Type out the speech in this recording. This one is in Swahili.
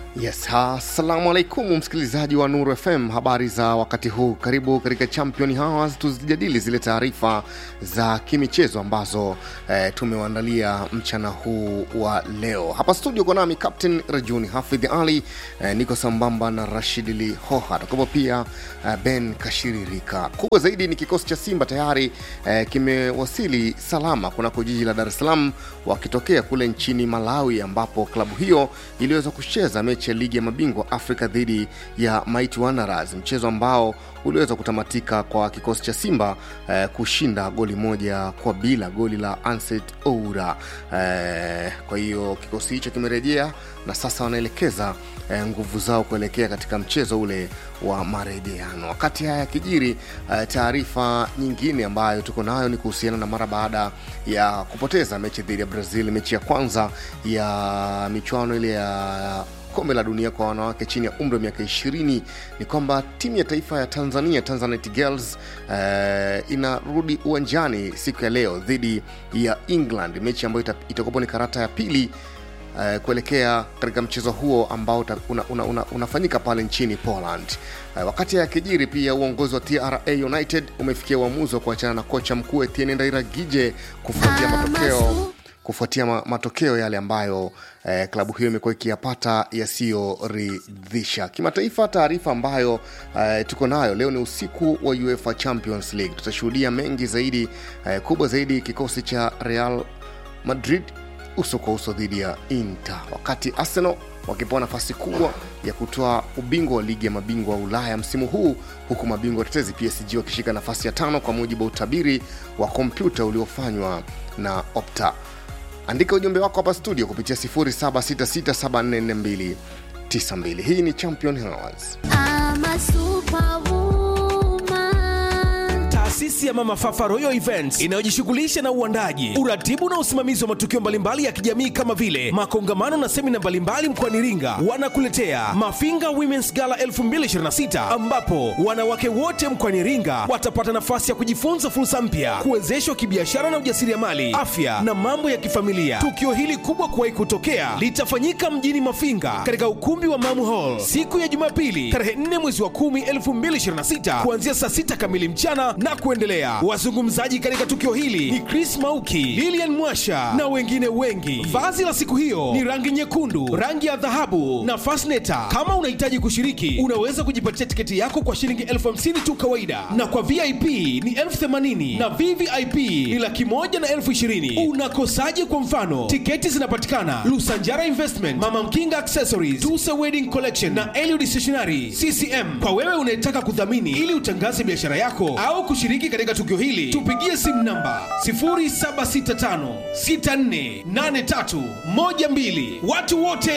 Yes, assalamu alaikum msikilizaji wa Nuru FM, habari za wakati huu. Karibu katika Champion Hours, tuzijadili zile taarifa za kimichezo ambazo eh, tumewaandalia mchana huu wa leo. Hapa studio kwa nami Captain Rajuni Hafidh Ali, eh, niko sambamba na Rashid Lihoha, takupo pia eh, Ben Kashiririka. Kubwa zaidi ni kikosi cha Simba tayari eh, kimewasili salama kunako jiji la Dar es Salaam wakitokea kule nchini Malawi ambapo klabu hiyo iliweza kucheza mechi ya ligi ya mabingwa Afrika dhidi ya Mighty Wanderers, mchezo ambao uliweza kutamatika kwa kikosi cha Simba eh, kushinda goli moja kwa bila, goli la Anset Oura. Eh, kwa hiyo kikosi hicho kimerejea na sasa wanaelekeza eh, nguvu zao kuelekea katika mchezo ule wa marejeano. Wakati haya yakijiri, eh, taarifa nyingine ambayo tuko nayo ni kuhusiana na mara baada ya kupoteza mechi dhidi ya Brazil, mechi ya kwanza ya michuano ile ya kombe la dunia kwa wanawake chini ya umri wa miaka ishirini ni kwamba timu ya taifa ya Tanzania Tanzanite Girls eh, inarudi uwanjani siku ya leo dhidi ya England, mechi ambayo ita- itakuwapo ni karata ya pili eh, kuelekea katika mchezo huo ambao uta- una, una, una, unafanyika pale nchini Poland. Eh, wakati ya kijiri pia uongozi wa TRA United umefikia uamuzi wa kuachana na kocha mkuu Etienne Ndairagije kufuatia matokeo kufuatia ma, matokeo yale ambayo eh, klabu hiyo imekuwa ikiyapata yasiyoridhisha kimataifa. Taarifa ambayo eh, tuko nayo leo ni usiku wa UEFA Champions League. Tutashuhudia mengi zaidi eh, kubwa zaidi kikosi cha Real Madrid uso kwa uso dhidi ya Inter, wakati Arsenal wakipewa nafasi kubwa ya kutoa ubingwa wa ligi ya mabingwa wa Ulaya msimu huu, huku mabingwa watetezi PSG wakishika nafasi ya tano kwa mujibu wa utabiri wa kompyuta uliofanywa na Opta. Andika ujumbe wako hapa studio kupitia 0766744292. Hii ni Champion Hours. I'm a superwoman. Taasisi ya Mama Fafa Royal Events inayojishughulisha na uandaji, uratibu na usimamizi wa matukio mbalimbali ya kijamii kama vile makongamano na semina mbalimbali mkoani Iringa, wanakuletea Mafinga Women's Gala 2026 ambapo wanawake wote mkoani Iringa watapata nafasi ya kujifunza fursa mpya, kuwezeshwa kibiashara na ujasiriamali, afya na mambo ya kifamilia. Tukio hili kubwa kuwahi kutokea litafanyika mjini Mafinga katika ukumbi wa Mamu Hall siku ya Jumapili tarehe 4 mwezi wa 10 2026 kuanzia saa 6 kamili mchana na kuendelea. Wazungumzaji katika tukio hili ni Chris Mauki, Lilian Mwasha na wengine wengi. Vazi la siku hiyo ni rangi nyekundu, rangi ya dhahabu na fasneta. Kama unahitaji kushiriki, unaweza kujipatia tiketi yako kwa shilingi elfu hamsini tu kawaida, na kwa VIP ni elfu themanini na VVIP ni laki moja na elfu ishirini. Unakosaje? Kwa mfano, tiketi zinapatikana Lusanjara Investment, Mama Mkinga Accessories, Tusa Wedding Collection na Eliud Stationery CCM. Kwa wewe unayetaka kudhamini ili utangaze biashara yako au kushiriki katika tukio hili, tupigie simu namba 0765648312. Watu wote